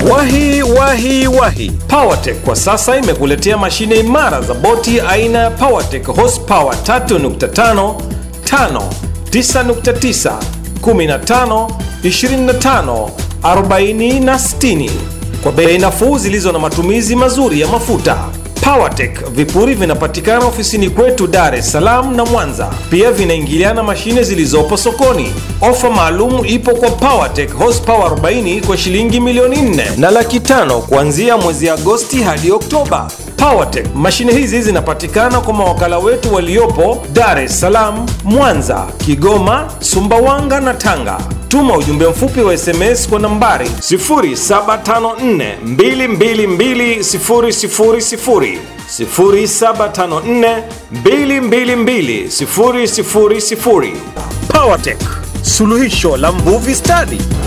Wahi wahi wahi, PowerTech kwa sasa imekuletea mashine imara za boti aina ya PowerTech horsepower 3.5, 5, 9.9, 15, 25, 40 na 60 kwa bei nafuu zilizo na matumizi mazuri ya mafuta. PowerTech vipuri vinapatikana ofisini kwetu Dar es Salaam na Mwanza. Pia vinaingiliana mashine zilizopo sokoni. Ofa maalum ipo kwa PowerTech horsepower 40 kwa shilingi milioni 4 na laki tano kuanzia mwezi Agosti hadi Oktoba. PowerTech mashine hizi zinapatikana kwa mawakala wetu waliopo Dar es Salaam, Mwanza, Kigoma, Sumbawanga na Tanga. Tuma ujumbe mfupi wa SMS kwa nambari 0754222000 0754222000. PowerTech, suluhisho la mvuvi stadi.